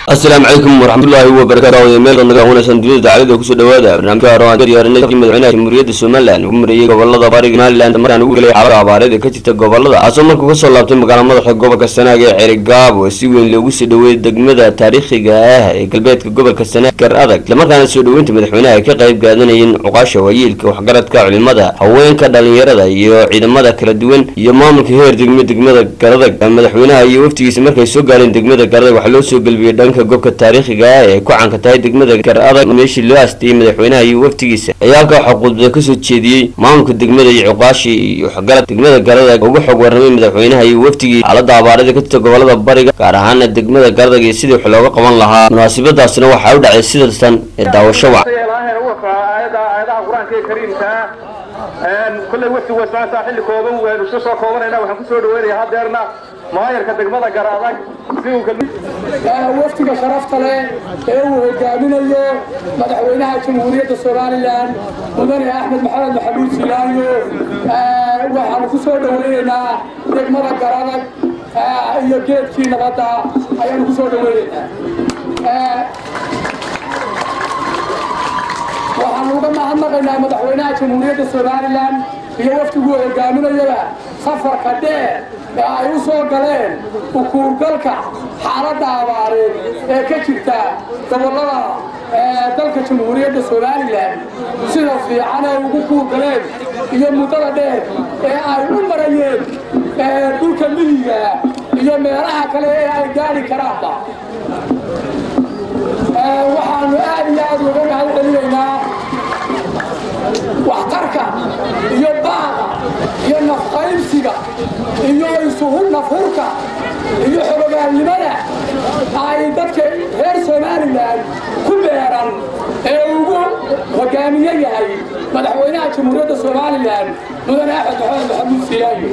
asalaamu calaykum waraxmatullaahi wabarakaatu meel naga wanaagsan dunida dacalada kusoo dhawaada barnaamijka hore diyaarinay madaxweynaha jamhuuriyadda somalilan ugu mareeyay gobolada bariga somaliland markaan ugu gelay xaalada abaareed ee ka jirta gobolada asoo markuu kasoo laabtay magaala madaxa gobolka sanaag ee cerigaabo si weyn loogu soo dhaweeyay degmada taariikhiga ah ee galbeedka gobolka sanaag gar adag islamarkaana soo dhaweynta madaxweynaha ay ka qayb qaadanayeen cuqaasha waayeelka waxgaradka culimada haweenka dhalinyarada iyo ciidamada kala duwan iyo maamulka heer degme degmada garadag madaxweynaha iyo waftigiisa markay soo gaareen degmada garadag waxaa loo soo gelbiyey dhanka gobka taariikhiga ah ee ku caanka tahay degmada gar adag meeshii loo aastayey madaxweynaha iyo waftigiisa ayaa halkaa waxaa khudbada kasoo jeediyey maamulka degmada iyo cuqaashii iyo waxgarad degmada garadag ugu xog warramay madaxweynaha iyo waftigii xaalada abaarada ka jirta gobolada bariga gaar ahaana degmada garadag iyo sidii wax looga qaban lahaa munaasabadaasina waxaa u dhacay sidatan ee daawasho wac aayadaha qur-aanka ee kariimka kolley wafti wasaasaa xilli kooban waynu iska soo koobanayna waxaan kusoo dhaweynaya hadeerna maayarka degmada garaadag si uu waftiga sharafta leh ee uu hogaaminayo madaxweynaha jamhuuriyadda somalilan mudane axmed maxamed maxamuud silaayo waxaanu ku soo dhaweynaynaa degmada garadag iyo geedkii nabadda ayaanu ku soo dhaweynaynaa waxaanu uga mahadnaqaynaa madaxweynaha jamhuuriyadda somalilan iyo waftiguu hogaaminayaba safarka dheer ee ay u soo galeen ukuurgalka xaaladda abaareed ee ka jirta gobollada dalka jamhuuriyadda somalilan sida fiican ay ugu kuurgaleen iyo muddada dheer ee ay u marayeen dhulka miyiga iyo meelaha kale ee ay gaari karaanba waxaanu aad iyo aad uga mahad celinaynaa waxtarka iyo baaqa iyo nafqaybsiga iyo isuhu nafhurka iyo xogogaalnimada ay dadka reer somalilan ku beeran ee ugu hogaamiye yahay madaxweynaha jamhuuriyadda somalilan mudane axmed maxamed maxamuud silaayo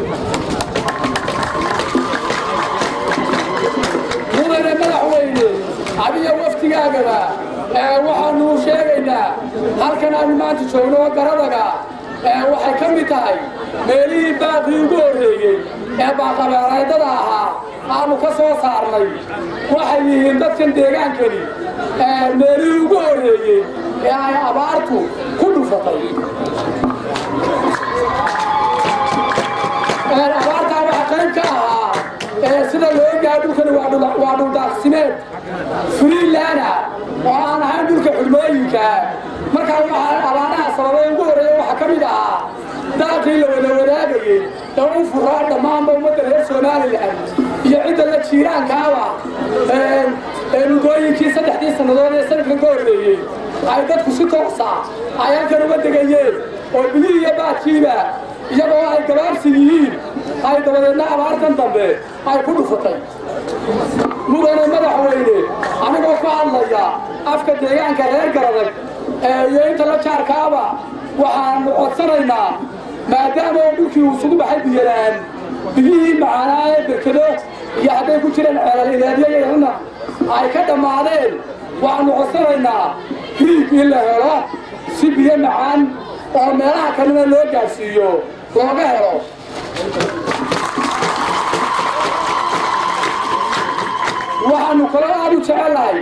mudane madaxweyne adiga waftigaagaba waxaanu sheegaynaa halkan aanu maanta joogno garadaga waxay ka mid tahay meelihii baaqii ugu horreeyey ee baaqabeereedada ahaa aanu ka soo saarnay waxay yihiin dadkan deegaankani meelihii ugu horreeyey ee ay abaartu ku dhufatay abaartaa waxa qayb ka ahaa sida loo gaa dhulkani waa dhuldaaqsimeed friilana oo aan ahayn dhulka xudmooyinka markaa waxaa abaaraha sababay ugu horreeya waxaa ka mid ahaa daaqii la wada wadaagayey ee u furaa dhammaanba ummadda reer somalilan iyo cidda la jiiraankaaba ee mudooyinkii saddexdii sannadood ee sanadkan ka horreeyey ay dadku si toosa ay halkan uga degayeen oo bidii iyo baadkiiba iyagoo ay gabaabsi yihiin ay dabadeedna abaartan dambe ay ku dhufatay mudane madaxweyne anigoo ku hadlaya afka deegaanka reer garadag iyo inta la jaarkaaba waxaanu codsanaynaa maadaama oo dhulkii uu isugu baxay biyalaan biyihii macaanaa ee berkado iyo hadday ku jireen ceelal ilaadyayana ay ka dhammaadeen waxaanu codsanaynaa riig in la helo si biyo macaan oo meelaha kalena loo gaadhsiiyo looga helo waxaanu kaloo aad u jecellahay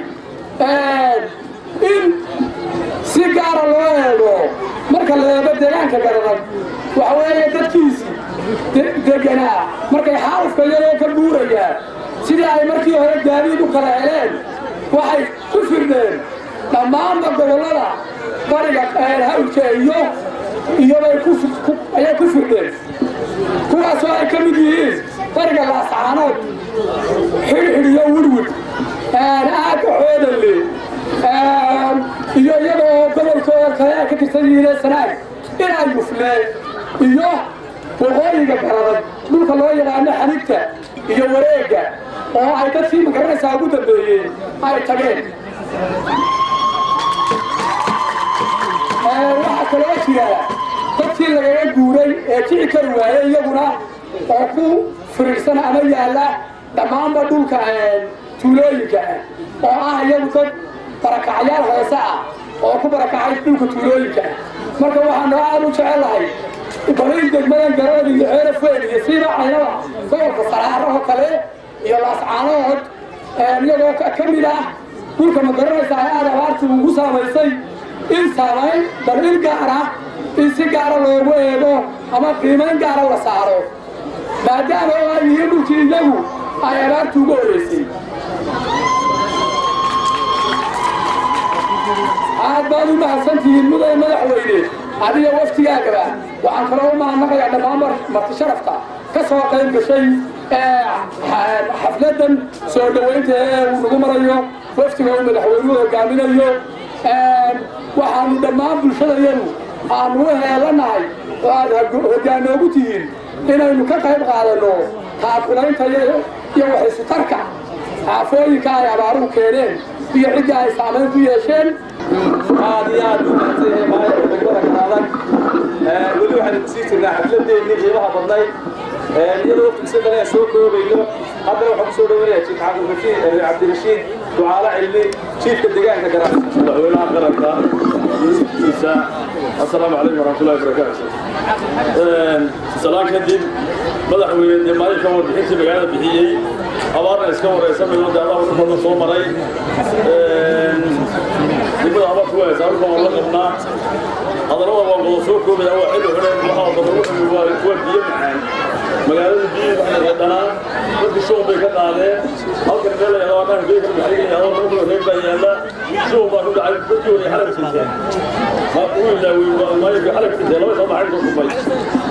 in si gaara loo eego marka la eego deegaanka garadag waxa weeye dadkiisii deganaa markay xaalufka iyagoo ka buurayaan sidii ay markii hore gaadiid u kala heleen waxay ku firdheen dhammaanba gobollada bariga hawlka iyo iyobay ayay ku firdheen kuwaasoo ay ka mid yihiin bariga laascaanood xidhxidh iyo wirwid aagga xoodanle iyo iyada oo gobolkooda kale ay ka tirsan yihiin sanaag inay yuflee iyo waqooyiga garadag dhulka loo yaqaano xanigta iyo wareegga oo ay dadkii magaranaysaa ugu dambeeyey ay tageen waxaa kaloo jira dadkii lagaga guuray ee kici kari waayey iyaguna oo ku firiirsan ama yaalla dhammaanba dhulka tuulooyinka ah oo ah iyagu dad barakacyaal hoose ah oo ku barakacay dhulka tuulooyinka ah marka waxaanu aad u jecellahay baliil degmadan garada iyo ceelaf weyn iyo siiba caynaba gobolka saraar oo kale iyo laascaanood iyagoo ka mid ah dhulka ma garanaysaa ee aada abaartu ugu saamaysay in saamayn bal il gaar ah in si gaara loogu eego ama qiimayn gaara la saaro maadaama oo ay yihiin dhulkii iyagu ay abaartu ugu horeysay aad baad u mahadsantihiin mudane madaxweyne adiga waftigaagaba waxaan kaloo u mahadnaqayaa dhammaan marti sharafta ka soo qayb gashay xafladan soo dhoweynta ee uu nagu marayo waftiga uu madaxweynuhu hogaaminayo waxaanu dhammaan bulshadayadu aanu u heelanahay oo aad hogaanoogu tihiin inaynu ka qayb qaadanno taakulaynta iyo waxisutarka aafooyinka ay abaaruhu keeneen iyo cidda ay saamayn ku yeesheen aad iyo aad u mahadsanyahay maayarka degmada kanaadan weli waxaan sii jirnaa xafladeennii qiimaha badnayd iyadoo waqtigiisa kale aan soo koobayno haddana waxaan kusoo dhaweynaya jiif cabdirashiid cabdirashiid ducaale cilmi jiifka deegaanka garaa madaxweynaha qaranka ministrkiisa assalaamu calaykum waraxmatullahi wabarakaatu salaan kadib madaxweyne dee maalinka warbixintii magaalada bixiyey abaarna iska wareysamayno dee adaa wada badan soo maray degmada abaarku waa saarka waan la qabnaa hadalada waan wada soo koobaya waa xilli xune waxaa daba wuxuu waa waa biyo macaan magaalada biyo waxay reedhanaa dadka shuuq bay ka qaadeen halkan meel la yidhahdo annaga biyo ka baxay yidhahdo markuu reeb baa yaalla shuuq baa ku dhacay dadkii way xalab sinteen ma uu ilaawey waa maayirka xalab sinteen laba soo baxay ku kufay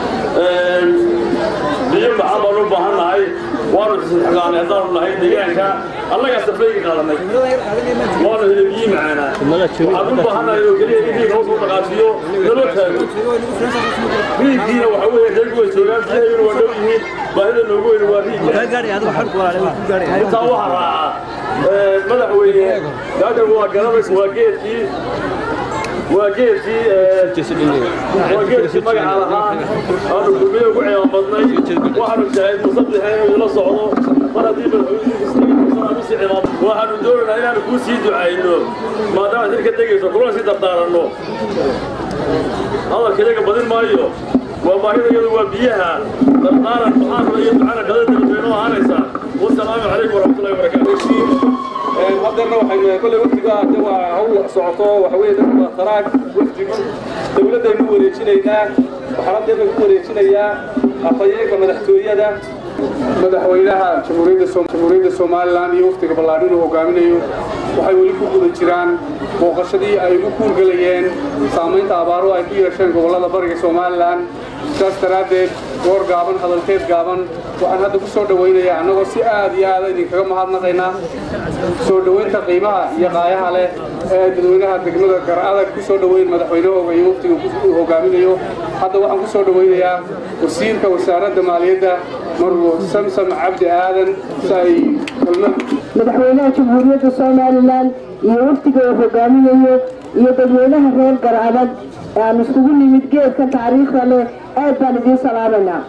biyo maxaan baan u baahan nahay waanu xisixqaanay haddaanu nahay deegaanka annagaa safayga qaadanay waanu helay biyo macaanaa waxaan u baahan nahay oo keliya in riig hoos u dhaqaajiyo naloo taago riiggiina waxa weeye reerku way joogaan biyahayuna waa dhow yihiin baahida noogu weyna waa riigga intaa waxaa raaca madaxweyne gaagan waa garanaysa waa geedkii waa geedkii waa geedkii magaca lahaa aanu kulmiye ugu ciyaam badnay waxaanu jahay musabixeen inuu ila socdo mar haddii madaxweynuhu waxaanu doonaynaa inaanu kuu sii ducayno maadaama xilka degayso kulana sii dardaaranno hadalka iyaga badin maayo waa baahida iyadu waa biyaha dardaaran maxaanula iyo ducana qadada degmeenoo ahaanaysaa wasalaamu calaykum waraxmatullahi wabarakaatu haddeerna waxaynu kolley waftiga hadde waa hawl socoto waxa weeye dadka waa taraag waftigu dowladdaynu wareejinaynaa waxaan haddeerna ku wareejinayaa afhayeenka madaxtooyada madaxweynaha jamhuuriyadda somalilan iyo waftiga ballaadhin uu hogaaminayo waxay weli ku guda jiraan booqashadii ay ugu kuurgelayeen saamaynta abaaruhu ay ku yeesheen gobollada bariga somalilan sidaas daraaddeed goor gaaban hadalkeed gaaban waxaan hadda ku soo dhowaynayaa annagoo si aad iyo aada idinkaga mahadnaqaynaa soo dhowaynta qiimaha iyo qaayaha leh ee dadweynaha degmada gar-adag ku soo dhoweyn madaxweynahooga iyo waftiga uu hogaaminayo hadda waxaan ku soo dhowaynayaa wasiirka wasaaradda maaliyadda marwo samsam cabdi aadan si ay kelmad madaxweynaha jamhuuriyadda somalilan iyo waftiga uu hogaaminayo iyo dadweynaha reer gar-adag ee aan iskugu nimid geedka taariikhda leh aad baan idiin salaamaynaa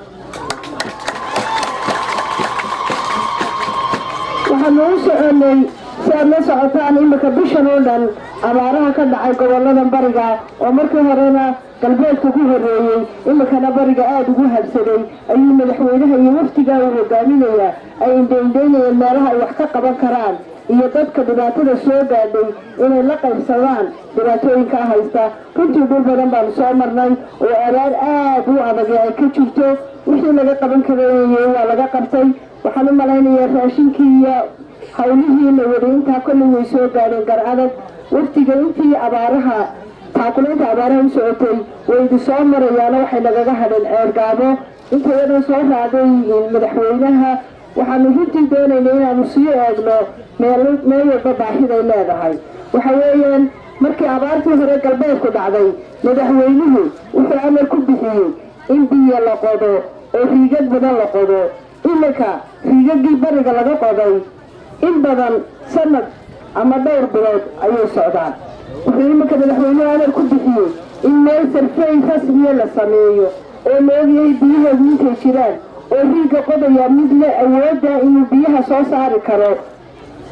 waxaanu u soconay si aad la socotaan imika bishan oo dhan abaaraha ka dhacay gobolada bariga oo markii horena galbeedka ku horeeyey imikana bariga aada ugu habsaday ayuu madaxweynaha iyo waftiga uu hogaaminayaa ay indhaindhaynayeen meelaha ay wax ka qaban karaan iyo dadka dhibaatada soo gaadhay inay la qaybsadaan dhibaatooyinka haysta runtii dhul badan baanu soo marnay oo abaar aada u adag ay ka jirto wixii laga qaban karayay waa laga qabtay waxaan u malaynayaa raashinkii iyo hawlihii la waday intaa kolley way soo gaadheen gar adag waftiga intii abaaraha taakulaynta abaaraha u socotay way idi soo marayaano waxay nagaga hadheen ceergaabo intayadan soo raacday madaxweynaha waxaanu runtii doonaynay inaanu sii eegno meel meel walba baahiday leedahay waxa weeyaan markii abaartii hore galbeedku dhacday madaxweynuhu wuxuu amar ku bixiyey in biyo la qodo oo riigad badan la qodo iminka riigagii bariga laga qoday in badan sanad ama dhowr bilood ayay socdaan wuxuu iminka madaxweynuhu amar ku bixiyey in meel sarfey rasmiya la sameeyo oo la ogyahay biyaheedu intay jiraan oo riigga qodaya mid le awoodda inuu biyaha soo saari karo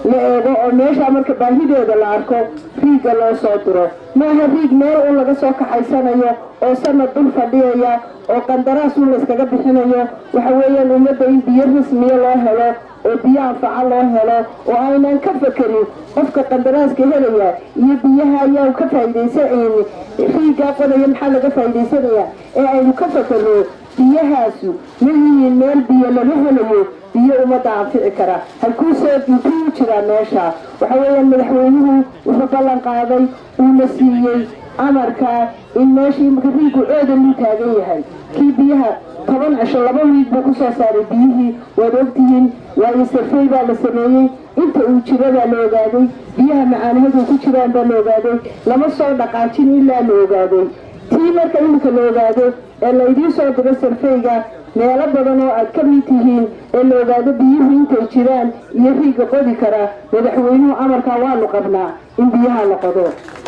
la eego oo meesha marka baahideeda la arko riigga loo soo diro maaha riig meel un laga soo kaxaysanayo oo sanad dul fadhiyaya oo qandaraas un layskaga bixinayo waxa weeyaan ummadda in biyo rasmiya loo helo oo biyo anfaca loo helo oo aynan ka fakerin qofka qandaraaska helaya iyo biyaha ayaa ka faa'iidaysan riiggaa qodaya maxaa laga faa'iidaysanaya ee aynu ka fakerno biyahaasu ma yihiin meel biyo laga helayo biyo ummadda anfici kara halkuusoo intuu jiraa meesha waxa weeyaan madaxweynuhu wuxuu ballan qaaday uuna siiyey amarka in meeshii imika riigu coodan uu taagan yahay kii biyaha toban cisho laba wiig buu kusoo saaray biyihii waad ogtihiin waayo sarfey baa la sameeyey inta uu jiro baa la ogaaday biyaha macaanihadu ku jiraan baa la ogaaday lama soo dhaqaajin ilaa la ogaaday tii marka iminka la ogaado ee laydiin soo diro sarfeyga meelo badan oo aad ka mid tihiin ee la ogaado biyuhu intay jiraan iyo riigga qodi kara madaxweynuhu amarkaa waanu qabnaa in biyaha la qodo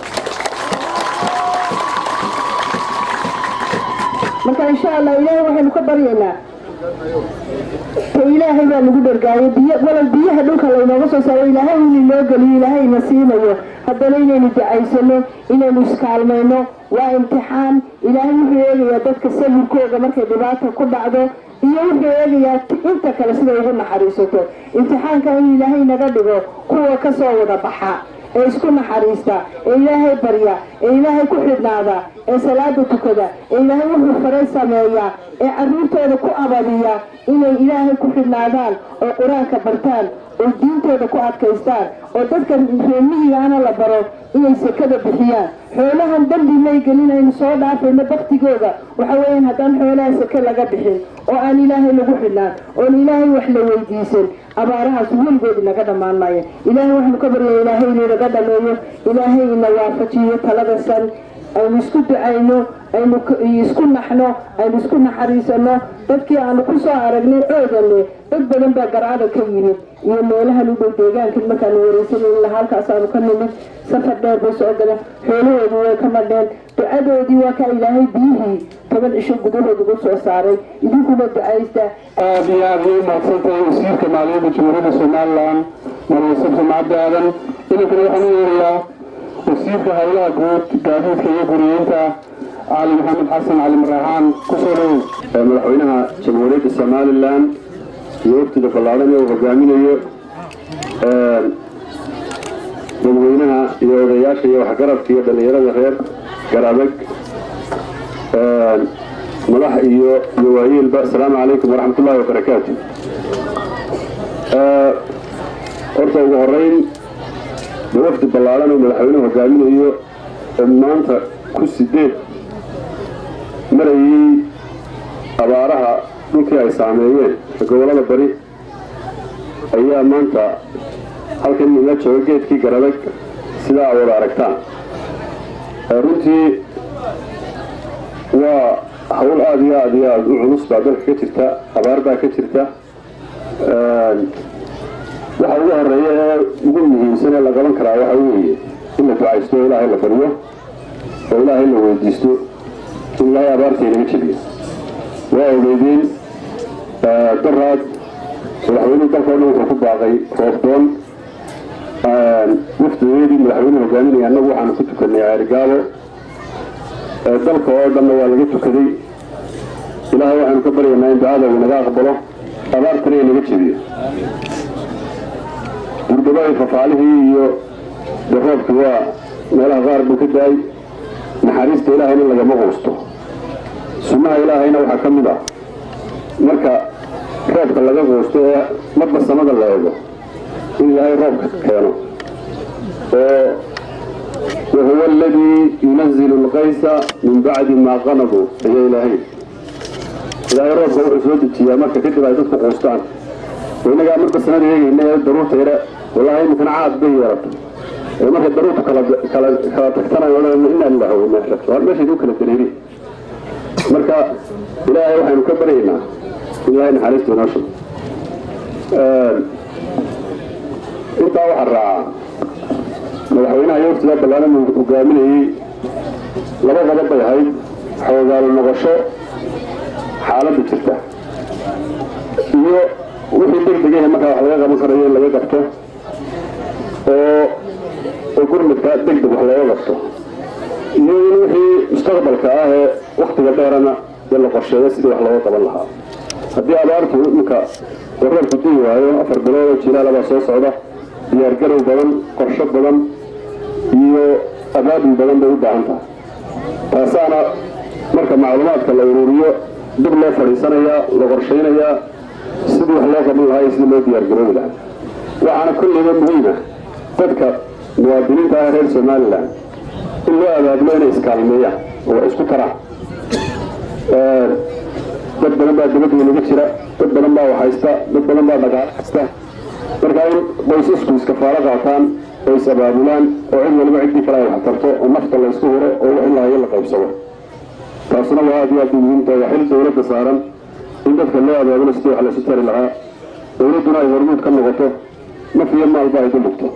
marka insha allah ilaahay waxaynu ka baryaynaa ka ilaahay baa nagu dhargaayo biyo walal biyaha dhulka laynooga soo saaro ilaahay inu noo geliyo ilaahayna siinayo haddana inaynu ducaysano inaynu iskaalmayno waa imtixaan ilaahay wuxuu eegayaa dadka sawirkooga markay dhibaata ku dhacdo iyo wuxuu eegayaa inta kale siday ugu naxariisato imtixaanka in ilaahay naga dhigo kuwa kasoo wada baxa ee isku naxariista ee ilaahay barya ee ilaahay ku xidhnaada ee salaada tukada ee ilaahay wuxuu faray sameeya ee caruurtooda ku abadiya inay ilaahay ku xidhnaadaan oo qur-aanka bartaan oo diintooda ku adkaystaan oo dadka reemihigaana la baro inay sekada bixiyaan xoolahan dambi may gelin aynu soo dhaafayno baktigooda waxa weeyaan haddaan xoolaha seke laga bixin oo aan ilaahay lagu xidhnaan oon ilaahay wax la weydiisan abaarahaas weligood inaga dhammaan maayo ilaahay waxaanu ka baryaya ilaahay inuu inaga dhameeyo ilaahay ina waafajiyo talada san aynu isku ducayno aynu isku naxno aynu isku naxariisano dadkii aanu ku soo aragnay coodanle dad badan baa garcada ka yimid iyo meelahan u dhow deegaankan markaanu wareysanan ilaa halkaasaanu ka nimid safar dheer bay soo galeen xoolahoodii way ka madheen ducadoodii waa kaa ilaahay biyihii toban cisho gudahood ugu soo saaray idinkuna ducaysta aad iyo aad ayay umahadsantahay wasiirka maaliyadda jamhuuriyadda somalilan marwasab samcadda aadan idinkuna waxaan u yeerayaa wasiirka howlaha guud gaadiidka iyo guriyeynta cali maxamed xasan cali maraaxaan kusoo dhowow madaxweynaha jamhuuriyadda somalilan iyo waftiga ballaadhan ee uu hogaaminayo dadweynaha iyo odayaasha iyo waxgaradka iyo dhallinyarada reer garabeg madax iyo iyo waayeelba asalaamu calaykum waraxmat ullahi wabarakaatu horta ugu horeyn de wafdi ballaadhan oo madaxweynuhu hogaaminayo maanta ku sideed marayay abaaraha dhulkii ay saameeyeen gobollada bari ayaa maanta halkan ila jooga geedkii garabeg sidaa a wada aragtaan runtii waa hawl aada iyo aada iyo aada u culus baa dalka ka jirta abaar baa ka jirta waxa ugu horeeya ee ugu muhiimsan ee la qaban karaa waxa weeye in la ducaysto oo ilaahay la baryo oo ilaahay la weydiisto in ilaahay abaarta inaga jebiyo waa ogeydeen daraad madaxweynuhu dalka o dhan wuxuu ku baaqay roobdoon wafdigeedii madaxweynuhu hogaaminaya annagu waxaanu ku tukanay ceerigaabo dalka oo dhanna waa laga tukaday ilaahay waxaanu ka baryaynaa in ducada uu inaga aqbalo abaartana inaga jebiyo gurdabadii fafaalihii iyo de roobkii waa meelaha qaar buu ka da-ay naxariista ilaahayna lagama quusto sunnaha ilaahayna waxaa ka mid ah marka roobka laga quusto ee marba samada la eego in ilaahay roobka keeno oo wahuwa aladii yunazilu lqaysa min bacdi maa qanaduu ayaa ilaahay ilaahay roobka wuxuu soo dejiyaa marka kadib ay dadku quustaan oo innagaa marba sanada eegayna ee daruurta yare wallahi iminkana caad bay yeeratay ee marka daruurtu kala kala kala tagtanayo odhanayna inaa lillahi wa inaa ilaihi raajicuun meeshayd u kala dareeri marka ilaahay waxaynu ka baryaynaa in ilaahay naxariista inoo shugo intaa waxaa raacaa madaxweynaha iyo waftigaa ballaaran uu hogaaminayey laba qodob bay ahayd xoogaalo noqosho xaaladda jirta iyo wixii deg degahe markaa wax laga qaban karayo in laga qabto oo oo gurmadka deg deg wax looga qabto iyo in wixii mustaqbalka ah ee waktiga dheerana dee la qorsheeyo sidii wax looga qaban lahaa haddii abaartu iminka wareerku dii waayo afar bilood oo jilaalabaa soo socda diyaargarow badan qorsho badan iyo abaabul badan bay u baahan tahay taasaana marka macluumaadka la ururiyo dib loo fadhiisanayaa la qorshaynayaa sidii wax loo qaban lahaa iyo sidii loo diyaargaroobi lahaa waxaana kulliba muhiima dadka muwaadiniinta ah reer somalilan in loo abaabulo inay iskaalmeeyaan oo wax isku taraan dad badan baa dabadweynaga jira dad badan baa wax haysta dad badan baa dhaqaale haysta marka in qoysasku iskafaalo qaataan oo is abaabulaan oo cid waliba ciddii kale ay wax tarto oo nafta la isku huro oo wax ilahayo la qaybsado taasuna waa aad iyo aad u muhiimta waa xil dowladda saaran in dadka loo abaabulo sidii wax laysu tari lahaa dowladduna ay hormuud ka noqoto naf iyo maalba ay ku dhigto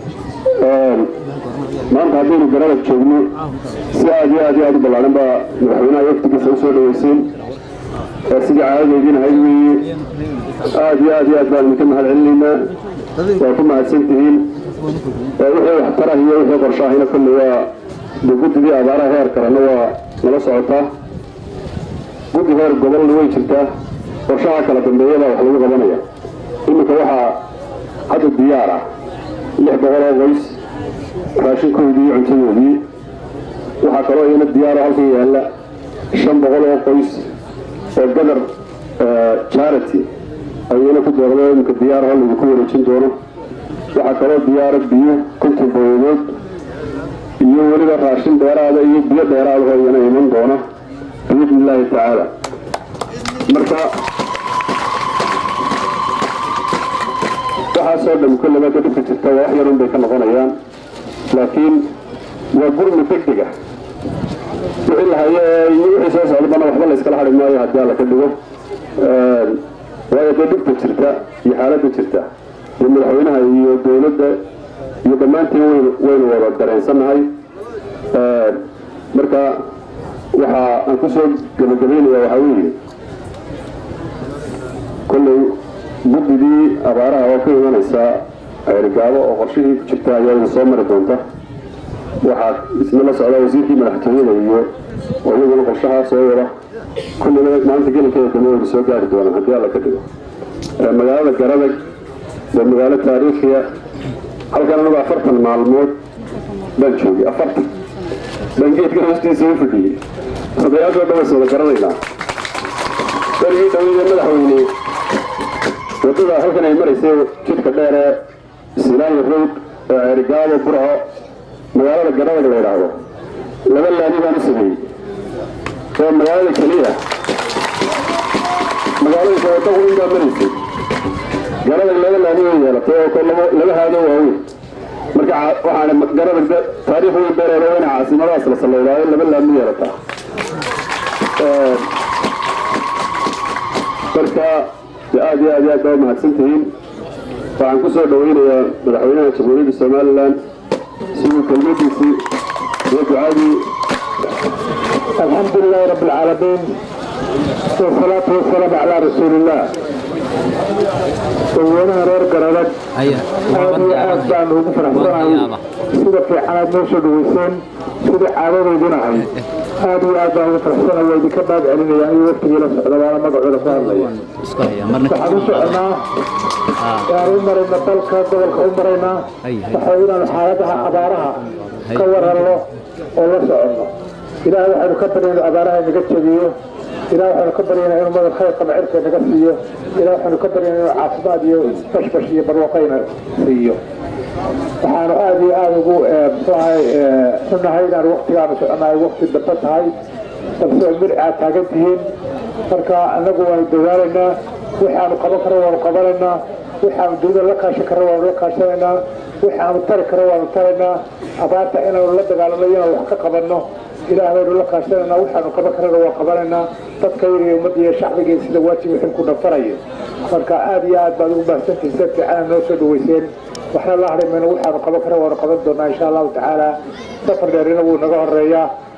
maanta haddaynu garabad joogno si aad iyo aad iyo aad u ballaaran baa madaxweynaha waftigiisa usoo dhaweyseen sidii caadadaydiin ahayd weeye aad iyo aad iyo aad baan idinka mahad celinaynaa waa ku mahadsan tihiin wixii waxtarah iyo wixii qorsho ahina kolley waa de guddidii abaaraha heer karana waa nala socotaa guddi heer gobolna way jirtaa qorshaha kala dambeeyabaa wax lagu qabanaya iminka waxaa hadda diyaar ah lix boqol oo qoys raashinkoodii iyo cuntadoodii waxaa kaloo iyana diyaaro halkan yaalla shan boqol oo qoys oo gadar charity ayayna ku doordo iminka diyaaraha laydinku wareejin doono waxaa kaloo diyaara biyo konton boyadood iyo weliba raashin dheeraada iyo biyo dheeraadaho iyana iman doona biidni illaahi tacaala marka waxaasoo dhan kolleba ka dhibka jirta waa wax yarun bay ka noqonayaan laakiin waa gurmi deg deg ah wixii la hayo iyo wixii soo socdabana waxba la iskala hadhi maayo haddii alla ka dhigo waayo dee dhibta jirta iyo xaaladda jirta iyo madaxweynaha iyo dowladda iyo dhammaantiin waynu waynu wada dareensannahay marka waxa aan ku soo gebagabaynaya waxaa weeye kolley guddidii abaaraha oo ka imanaysa ceerigaabo oo qorshihii ku jirta ayaa ina soo mari doonta waxaa isna la socda wasiirkii madaxtooyada iyo oo iyaguna qorshahaa soo wada kullina maanta gelinkeeda dambe wayna soo gaari doonaan haddii alla ka dhigo magaalada garadag waa magaalo taariikhiya halkan anagu afartan maalmood baan joogay afartan baan geedkan hoostiisa u fadhiyey odayaashoo dhan ways wada garanaynaa berigii dhaweyde madaxweyne waddada halkan ay maraysay jidka dheer ee silaayo road ee ceerigaabo burco magaalada garadag la yidhaahdo laba laani baan u sameeyey oo magaalada keliya magaalooyinka wadda weyn baa maraysay garadag laba laani way yeelatay oo laba haado waaweyn marka waxaan garadag taariikh weyn beereero inay caasimadaas la salleydaayo laba laani yeelataa marka aad iyo aad iyo aad baa umahadsan tihiin waxaan ku soo dhaweynayaa madaxweynaha jamhuuriyadda somalilan siduu kelmadiisii iyo ducadii الحمد لله رب العالمين والصلاة والسلام على رسول الله وينها رير قرارك هذه aad baan ugu faraxsanahay sida fiicanaad noo soo dhaweyseen sida caadadeyduna ahayd aad iyo aad baan ugu faraxsanahay waa idinka baad celinaya iyo waqtigii la socda waana magacooda ku hadlaya waxaan u soconaa waan u maraynaa dalka gobolka u maraynaa waxa inaan xaaladaha abaaraha ka waranno oo la soconno ilaahay waxaynu ka baryayna abaaraha inaga jebiyo ilaah waxaynu ka baryaynaa inuu madal khayr qaba cirka naga siiyo ilaah waxaynu ka baryaynaa inuu caafimaad iyo bashbash iyo barwaaqayna siiyo waxaanu aada iyo aada ugu muxuahay xunahay inaan waktigaanu soconahay wakti dambe tahay balse mir aad taagan tihiin marka annagu waanu dadaalaynaa waxaanu qaban karo waanu qabanaynaa waxaanu dunida la kaashan karo waanu la kaashanaynaa waxaanu tari karo waanu taraynaa abaarta inaanu la dagaalano inaan wax ka qabanno ilaah baynu la kaashanaynaa waxaanu qaban karana waa qabanaynaa dadka iyo ummadda iyo shacbiga sida waajib wixii ku dhafaraya marka aad iyo aad baad ugu baahsantihin si fiicana noo soo dhaweyseen waxna la hadhay mayno waxaanu qaban kara waanu qaban doonaa insha allahu tacaala safar dheerina wuu naga horeeyaa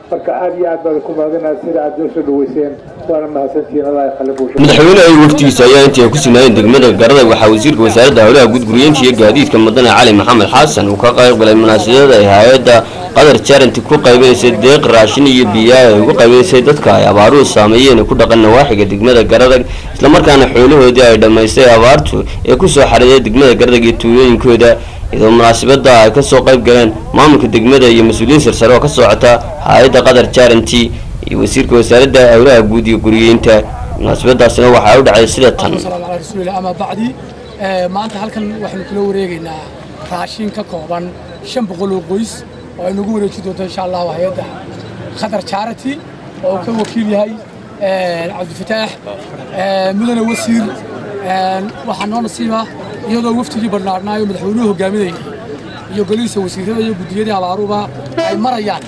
marka aad iyo aad baad ku mahadinaad sida aad noo soo dhaweyseen waana mahadsantihiin allah yakhali buusha madaxweyne ay waftigiisa ayaa intii ay ku sugnaayeen degmada garada waxaa wasiirka wasaaradda howlaha gudguriyeynta iyo gaadiidka mudane cali maxamed xasan uu ka qayb galay munaasabada ay hay-adda qadar jaranti ku qaybinaysay deeq raashin iyo biyaa ay ugu qaybinaysay dadka ay abaaruhu saameeyeen ku dhaqan nawaaxiga degmada garadag islamarkaana xoolahoodii ay dhammaystay abaartu ee kusoo xariday degmada garadag iyo tuulooyinkooda iyadoo munaasabada ay kasoo qayb galeen maamulka degmada iyo mas-uuliyiin sarsare oo ka socota hay-adda qadar jaranti iyo wasiirka wasaaradda howlaha guud iyo guriyeynta munaasabadaasina waxaa u dhacay sida tan على رسول الله أما بعدي maanta halkan waxaynu kula wareegaynaa raashin ka kooban shan boqol oo qoys oo ay nagu wareeji doonto insha allah hay-adda khadar charity oo uu ka wakiil yahay cabdifataax mudane wasiir waxaa noo nasiiba iyadoo waftigii badhnaadhnaayo madaxweynuhu hogaaminayay iyo golihiisa wasiirada iyo guddiyadii abaaruba ay marayaan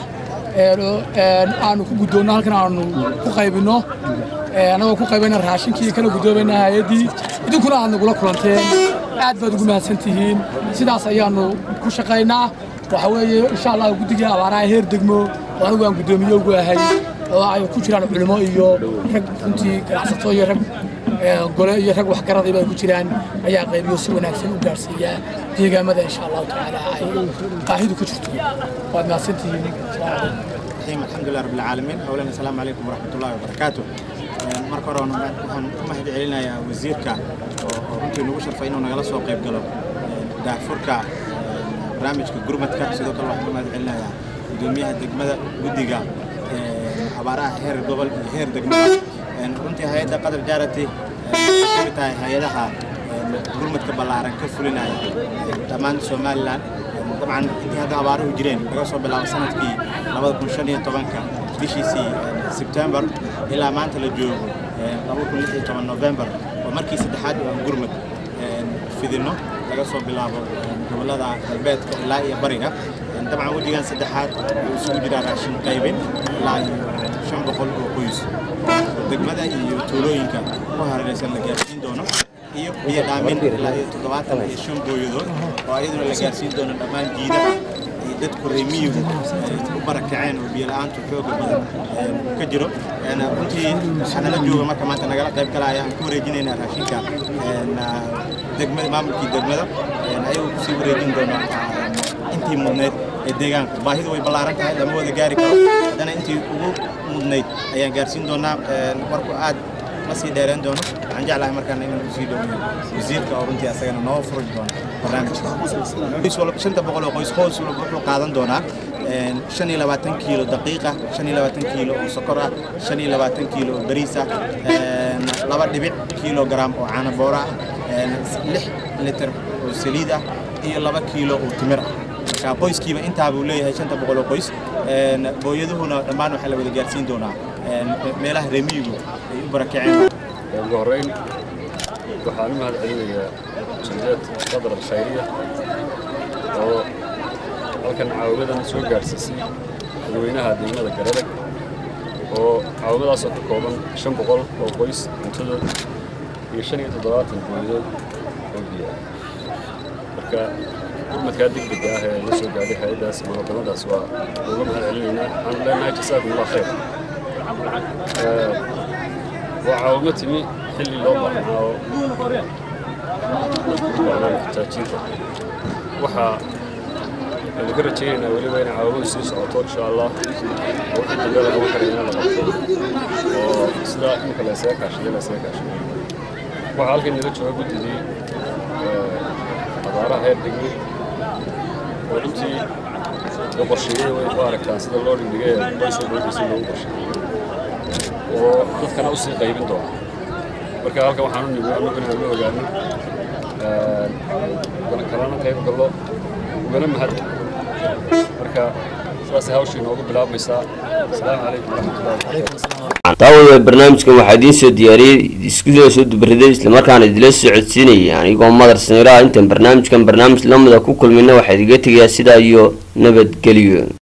aanu ku guddoonno halkan aanu ku qaybinno annagoo ku qaybana raashinkii kala guddoomayna hay-addii idinkuna aad nagula kulanteen aad baad ugu mahadsan tihiin sidaas ayaanu ku shaqaynaa waxa weeye insha allah guddigii abaaraha heer degmo oo anigu aan guddoomiye ugu ahay oo ay ku jiraan culimo iyo rag runtii ganacsato iyo rag gole iyo rag waxgaradayba ay ku jiraan ayaa qaybiyo si wanaagsan u gaarsiiya deegaamada insha allahu tacaala ay baahidu ka jirto waad mahadsan tihiin الرحيم الحمد لله رب العالمين أولا السلام عليكم ورحمة الله وبركاته marka hore waxaan u mahad celinayaa wasiirka oo runtii nagu sharfay inuu nagala soo qayb galo daafurka barnaamijka gurmadka sidoo kale waxaan u mahad celinayaa gudoomiyaha degmada guddiga abaaraha heer gobol iyo heer degmada runtii hay-adda qadar jaarati waxay ka mid tahay hay-adaha gurmadka ballaaran ka fulinaya dhammaan somalilan dabcan intii hadda abaaruhu jireen laga soo bilaabo sanadkii labada kun shan iyo tobanka bishiisii sebtembar ilaa maanta la joogo laba kun lix iyo toban novembar oo markii saddexaad oo aan gurmad fidino laga soo bilaabo gobollada galbeedka ilaa iyo bariga dabcan wejigan saddexaad wuxuu isugu jiraa raashin qaybin ilaa iyo shan boqol oo qoys degmada iyo tuulooyinka ku hareeraysan la gaarsiin doono iyo biyo dhaamin ilaa iyo toddobaatan iyo shan booyadood oo ayaduna la gaarsiin doono dhammaan jiidaha iyo dadku reemiyigu u barakaceen oo biyo la-aantu xooga badan ka jiro runtii waxaa nala jooga marka maanta nagala qayb galaya aan ku wareejinaynaa raashinka degmada maamulkii degmada ayagoo kusii wareejin doona intii mudneyd ee deegaanka baahidu way ballaaran tahay lama wada gaari karo haddana intii ugu mudnayd ayaan gaarsiin doonaa warku aad ma sii dheereen doono waxaan jeclahay markaan inaan usii dhaweeyo wasiirka oo runtii asagana noo furi doono barnaamijka shanta boqol oo qoys qoys walba wuxuu qaadan doonaa shan iyo labaatan kiilo daqiiqa shan iyo labaatan kiilo oo sokor ah shan iyo labaatan kiilo oo bariis ah laba dhibic kilogram oo caano boora ah lix litir oo saliid ah iyo laba kiilo oo timir ah marka qoyskiiba intaa buu leeyahay shanta boqol oo qoys booyaduhuna dhammaan waxaa la wada gaarsiin doonaa meelaha reemiyigu ay u barakaceen ugu horreyn waxaan u mahad celinayaa jamiicad qadar khayriya oo halkan caawamadan soo gaadhsiisay dadweynaha degmada garadag oo caawamadaasoo ka kooban shan boqol oo qoys cuntadood iyo shan iyo toddobaatan booyadood oo biyaa marka gurmadkaa degdega ah ee la soo gaadhay hay-addaas munaadamadaas waa uga mahad celinaynaa waxaan leenahay jasaakum allah khayr waa caawimo timi xilli loo baahnaa oo baahnaa muxtaajiinta waxaa aynu ka rajaynaynaa weliba inay caawimadu sii socoto insha allah oo wixii dambe lagama karayna la qabto oo sidaa imika la isaga kaashaday la isaga kaashaday waxaa halkan nala jooga guddigii abaaraha heer degme oo runtii la qorsheeyey way u aragtaan sida loo dhigdhigay ee qoysoo qoyskiisa loogu qorsheeyey oo dadkana u sii qaybin doona marka halkan waxaan u nimi annagu inaan la ogaano kalana qayb gallo ugana mahad marka sidaasay hawshii noogu bilaabmaysaa asalaamu calaykum waraxmatullahi wabarakatu daawada barnaamijkan waxaa idiin soo diyaariyey iskudaa soo dubariday islamarkaana idila soo codsiinaya anigoo madar saniiraha intaan barnaamijkan barnaamij lamida ku kulmina waxaa idiga tegayaa sidaa iyo nabadgelyo